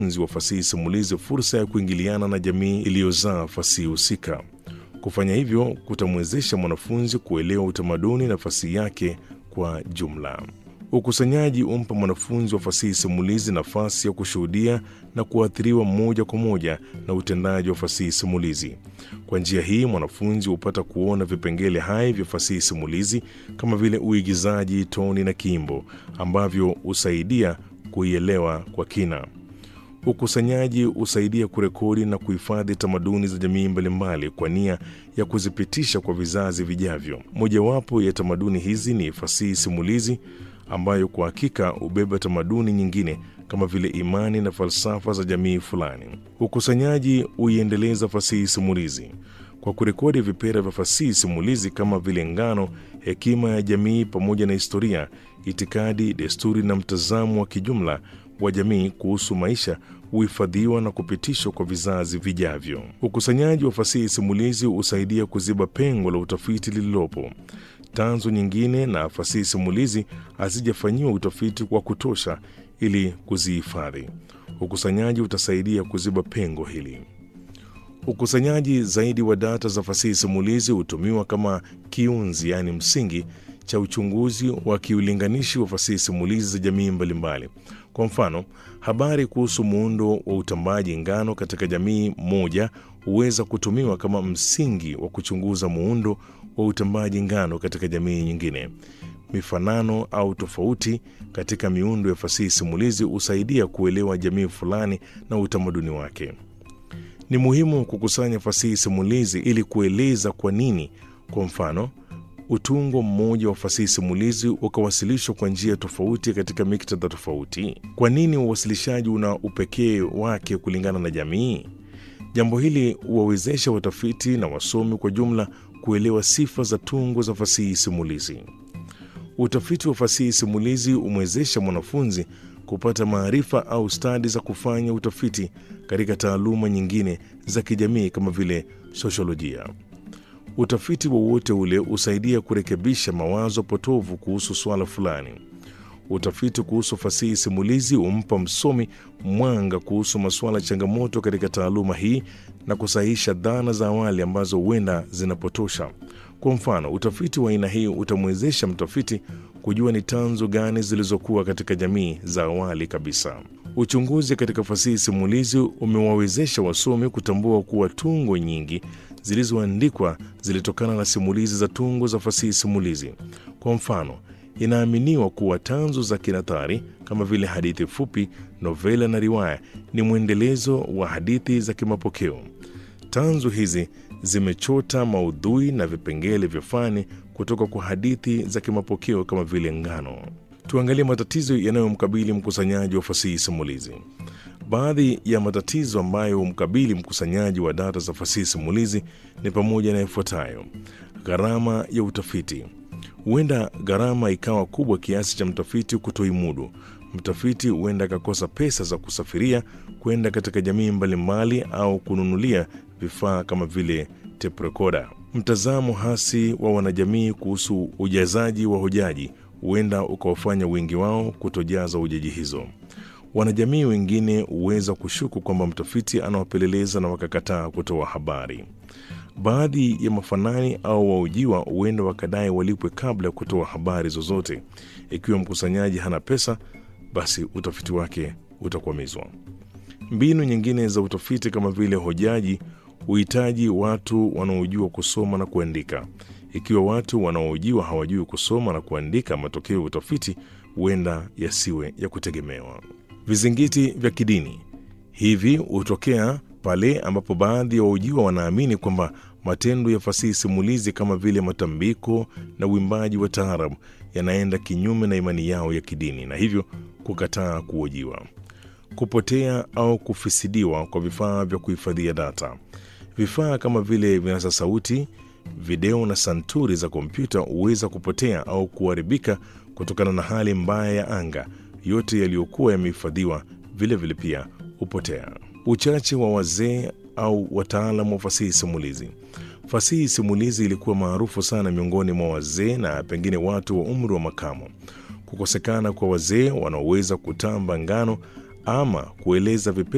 wanafunzi wa fasihi simulizi fursa ya kuingiliana na jamii iliyozaa fasihi husika. Kufanya hivyo kutamwezesha mwanafunzi kuelewa utamaduni na fasihi yake kwa jumla. Ukusanyaji umpa mwanafunzi wa fasihi simulizi nafasi ya kushuhudia na kuathiriwa moja kwa moja na utendaji wa fasihi simulizi. Kwa njia hii, mwanafunzi hupata kuona vipengele hai vya fasihi simulizi kama vile uigizaji, toni na kiimbo ambavyo husaidia kuielewa kwa kina. Ukusanyaji husaidia kurekodi na kuhifadhi tamaduni za jamii mbalimbali kwa nia ya kuzipitisha kwa vizazi vijavyo. Mojawapo ya tamaduni hizi ni fasihi simulizi ambayo kwa hakika hubeba tamaduni nyingine kama vile imani na falsafa za jamii fulani. Ukusanyaji huiendeleza fasihi simulizi kwa kurekodi vipera vya fasihi simulizi kama vile ngano, hekima ya jamii, pamoja na historia, itikadi, desturi na mtazamo wa kijumla wa jamii kuhusu maisha huhifadhiwa na kupitishwa kwa vizazi vijavyo. Ukusanyaji wa fasihi simulizi husaidia kuziba pengo la utafiti lililopo. Tanzu nyingine na fasihi simulizi hazijafanyiwa utafiti wa kutosha ili kuzihifadhi. Ukusanyaji utasaidia kuziba pengo hili. Ukusanyaji zaidi wa data za fasihi simulizi hutumiwa kama kiunzi, yaani msingi cha uchunguzi wa kiulinganishi wa fasihi simulizi za jamii mbalimbali. Kwa mfano, habari kuhusu muundo wa utambaji ngano katika jamii moja huweza kutumiwa kama msingi wa kuchunguza muundo wa utambaji ngano katika jamii nyingine. Mifanano au tofauti katika miundo ya fasihi simulizi husaidia kuelewa jamii fulani na utamaduni wake. Ni muhimu kukusanya fasihi simulizi ili kueleza kwa nini, kwa mfano, utungo mmoja wa fasihi simulizi ukawasilishwa kwa njia tofauti katika miktadha tofauti. Kwa nini uwasilishaji una upekee wake kulingana na jamii? Jambo hili huwawezesha watafiti na wasomi kwa jumla kuelewa sifa za tungo za fasihi simulizi. Utafiti wa fasihi simulizi humwezesha mwanafunzi kupata maarifa au stadi za kufanya utafiti katika taaluma nyingine za kijamii kama vile sosiolojia. Utafiti wowote ule husaidia kurekebisha mawazo potovu kuhusu swala fulani. Utafiti kuhusu fasihi simulizi humpa msomi mwanga kuhusu masuala changamoto katika taaluma hii na kusahihisha dhana za awali ambazo huenda zinapotosha. Kwa mfano, utafiti wa aina hii utamwezesha mtafiti kujua ni tanzu gani zilizokuwa katika jamii za awali kabisa. Uchunguzi katika fasihi simulizi umewawezesha wasomi kutambua kuwa tungo nyingi zilizoandikwa zilitokana na simulizi za tungo za fasihi simulizi. Kwa mfano, inaaminiwa kuwa tanzu za kinathari kama vile hadithi fupi, novela na riwaya ni mwendelezo wa hadithi za kimapokeo. Tanzu hizi zimechota maudhui na vipengele vya fani kutoka kwa hadithi za kimapokeo kama vile ngano. Tuangalie matatizo yanayomkabili mkusanyaji wa fasihi simulizi. Baadhi ya matatizo ambayo humkabili mkusanyaji wa data za fasihi simulizi ni pamoja na yafuatayo: gharama ya utafiti. Huenda gharama ikawa kubwa kiasi cha mtafiti kutoimudu. Mtafiti huenda akakosa pesa za kusafiria kwenda katika jamii mbalimbali au kununulia vifaa kama vile tape recorder. Mtazamo hasi wa wanajamii kuhusu ujazaji wa hojaji huenda ukawafanya wengi wao kutojaza hojaji hizo. Wanajamii wengine huweza kushuku kwamba mtafiti anawapeleleza na wakakataa kutoa habari. Baadhi ya mafanani au waujiwa huenda wakadai walipwe kabla ya kutoa habari zozote. Ikiwa mkusanyaji hana pesa, basi utafiti wake utakwamizwa. Mbinu nyingine za utafiti kama vile hojaji huhitaji watu wanaojua kusoma na kuandika. Ikiwa watu wanaohojiwa hawajui kusoma na kuandika, matokeo ya utafiti huenda yasiwe ya kutegemewa. Vizingiti vya kidini hivi hutokea pale ambapo baadhi ya wahojiwa wanaamini kwamba matendo ya fasihi simulizi kama vile matambiko na uimbaji wa taarabu yanaenda kinyume na imani yao ya kidini na hivyo kukataa kuhojiwa. Kupotea au kufisidiwa kwa vifaa vya kuhifadhia data. Vifaa kama vile vinasa sauti, video na santuri za kompyuta huweza kupotea au kuharibika kutokana na hali mbaya ya anga. Yote yaliyokuwa yamehifadhiwa vilevile pia hupotea. Uchache wa wazee au wataalamu wa fasihi simulizi. Fasihi simulizi ilikuwa maarufu sana miongoni mwa wazee na pengine watu wa umri wa makamo. Kukosekana kwa wazee wanaoweza kutamba ngano ama kueleza vipe